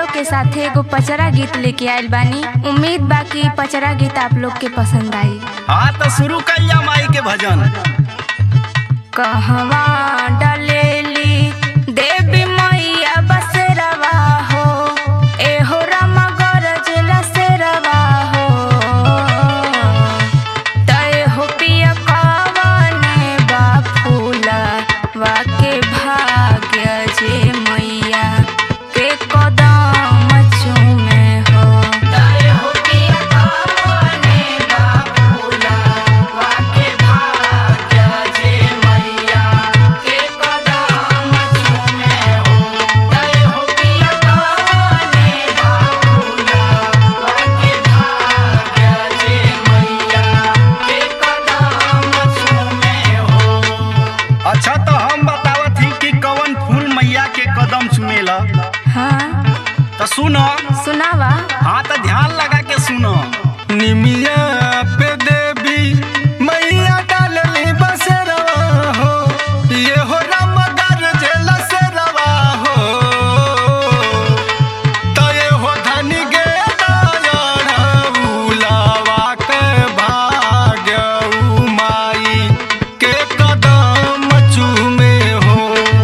यादव के साथे एगो पचरा गीत लेके आइल बानी उम्मीद बा कि इ पचरा गीत आप लोग के पसंद आई हाँ तो शुरू कर जा माई के भजन कहवा डलेली देवी मैया बसेरवा हो एहो रामा गरजेला सेरवा हो तय हो पिया कवने बा फूला वाके भाग्य जे मैया के कदम चूमे हो तय हो पिया कवने बा फूला वाके भाग्य जे मैया के कदम चूमे हो तय हो पिया कवने बा फूला वाके भाग्य जे मैया के कदम चूमे हो अच्छा तो हम बतावत ही कि कवन फूल मैया के कदम चुमेला हाँ तो सुनो सुनावा हाँ तो ध्यान लगा के सुनो निमिया पे देवी मैया डालली बसेरवा हो ये हो राम गरजेल सेरवा हो तो ये हो धनी गे उलावा के भाग्य उ माई के कदम चूमे हो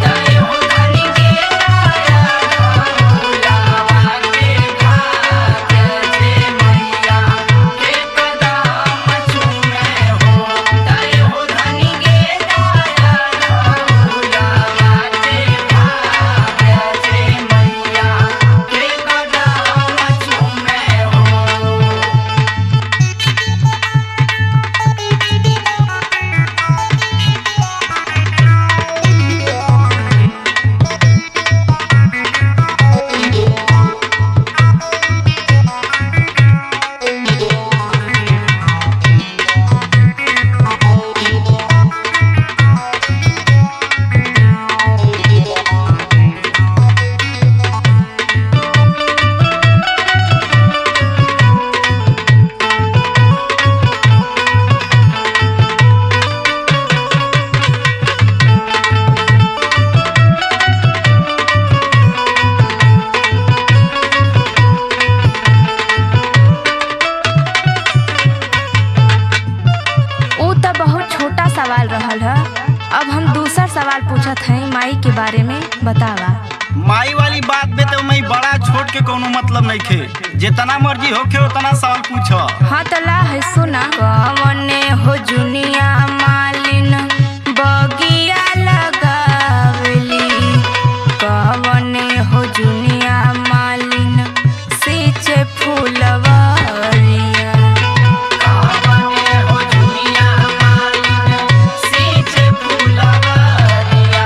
ऊ तो बहुत छोटा सवाल रहल ह अब हम दूसर सवाल पूछत हई माई के बारे में बतावा माई वाली बात में तो मैं बड़ा छोट के कोनो मतलब नहीं खे जितना मर्जी होखे उतना सवाल पूछ हाँ तो ला है सुना कवने हो जुनिया मालिन बगिया लगावली कवने हो जुनिया मालिन सींचे फूलवरिया कवने हो जुनिया मालिन सींचे फूलवरिया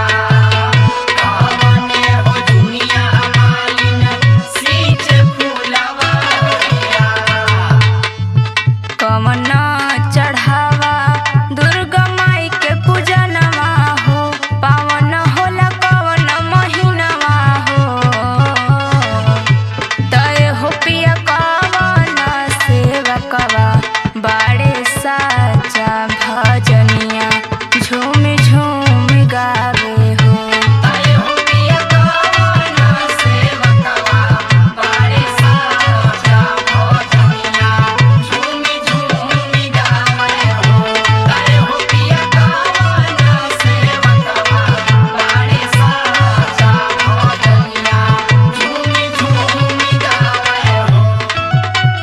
कवने हो जुनिया मालिन सींचे फूलवरिया कवन चढ़ावा दुर्गा माई के पूजनवा हो पावन होला कवन महीनवा हो तय हो पिया कवन सेवकवा बाड़े साचा भजनिया झूम झूम गावे हो तय हो पिया कवन सेवकवा बाड़े साचा भजनिया झूम झूम गावे हो तय हो पिया कवन सेवकवा बाड़े साचा भजनिया झूम झूम गावे हो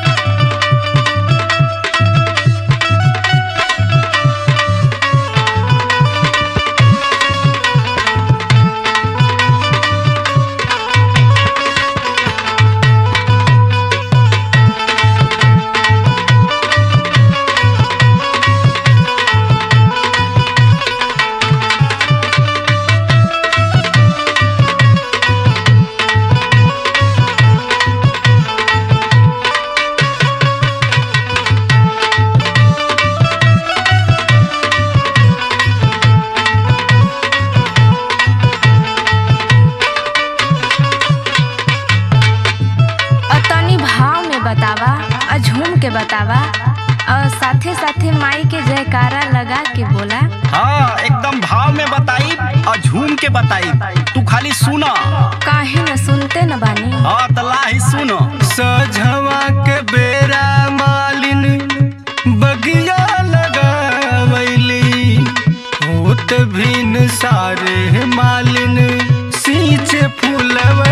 और तनी भाव में बतावा और झूम के बतावा और साथे साथे माई के जयकारा लगा के बोला हाँ एकदम भाव में बताई हाँ झूम के बताई तू खाली सुन काहे न सुनते न बानी हाँ तला ही सुन सझवा के बेरा मालिन बगिया लगावैली होत भिन सारे मालिन सींचे फूलवा